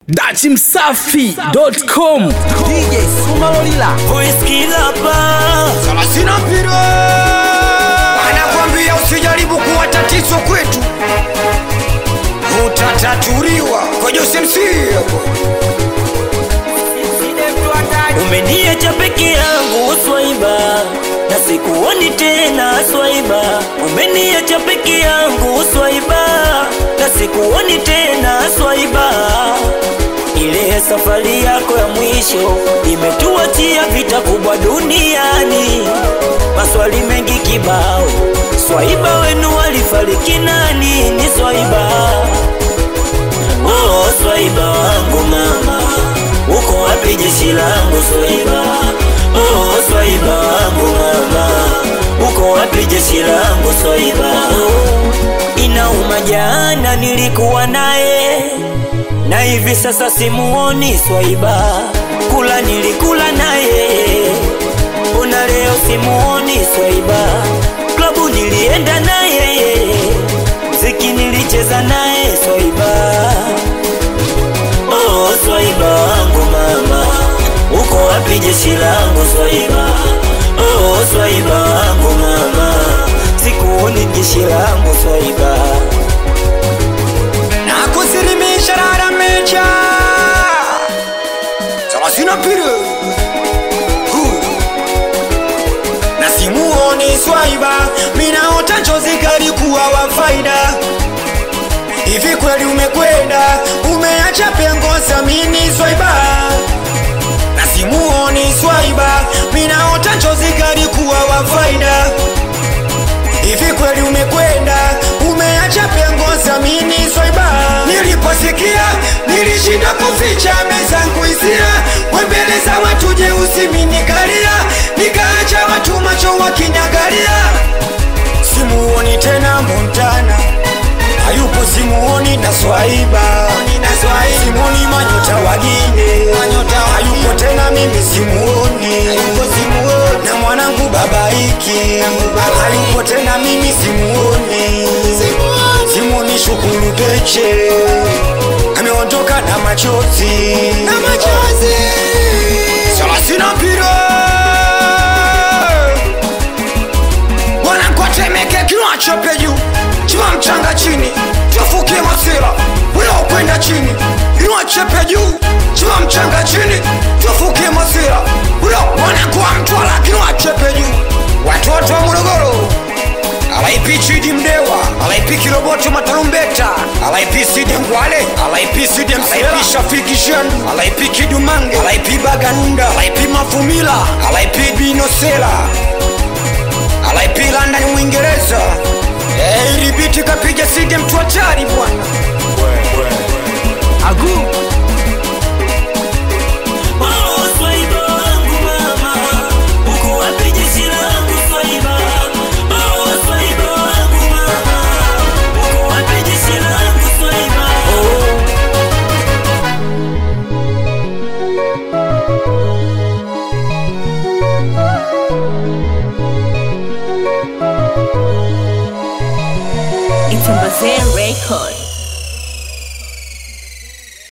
dachimsafi.com DJ Sumalolila Salasina mpira anakwambia usijaribu kuwa tatizo kwetu, utatatuliwa kwa Jose MC hapo. umeniacha peke yangu swaiba na sikuoni tena swaiba umeniacha peke yangu swaiba na sikuoni tena swaiba ile safari yako ya mwisho imetuachia vita kubwa duniani maswali mengi kibao swaiba wenu walifariki nani ni swaiba oh, swaiba wangu mama uko wapi jeshi langu swaiba oh, swaiba wangu mama uko wapi jeshi langu swaiba oh, inauma jana nilikuwa naye na hivi sasa simuoni swaiba kula nilikula naye una leo simuoni swaiba klabu nilienda naye mziki nilicheza naye swaiba oh, swaiba wangu mama uko wapi jeshi langu swaiba oh, swaiba wangu mama sikuoni jeshi langu swaiba na kusilimisha rara mecha Salasina mpira Hu. na simuoni swaiba, minaota njozi kalikuwa wa faida hivi kweli umekwenda umeacha pengo samini swaiba na simuoni swaiba minaota njozi kalikuwa wa faida hivi kweli umekwenda umeacha pengo samini swaiba niliposikia nilishinda kuficha mezangu hisia wembele za watu jeusi minikalia nikaacha watu macho wakinyagalia simuoni tena montana hayupo simuoni na swaiba simuoni manyota wagine hayupo tena mimi simuoni na mwanangu babaiki hayupo tena mimi simuoni simuoni shukuru peche ameondoka na machozi salasina mpira wanakwatemeke kiwachope juu chima mchanga chini tufukie masira unaokwenda chini iwachepe juu chima mchanga chini tufukie masira wanakuwa mtwala kiwachepe juu watoto wa morogoro alaipi chidi mdewa alaipi kiroboto matarumbeta alaipi side ngwale alaipi side alaipi shafiki shandu alaipi kidumange alaipi baganunda alaipi mafumila alaipi binosela alaipi london mwingereza Eh, ili biti kapiga side mtu hatari bwana Oh, swaiba wangu mama, uko wapi jeshi langu swaiba? Oh, swaiba wangu mama, uko wapi jeshi langu swaiba? It's a Record.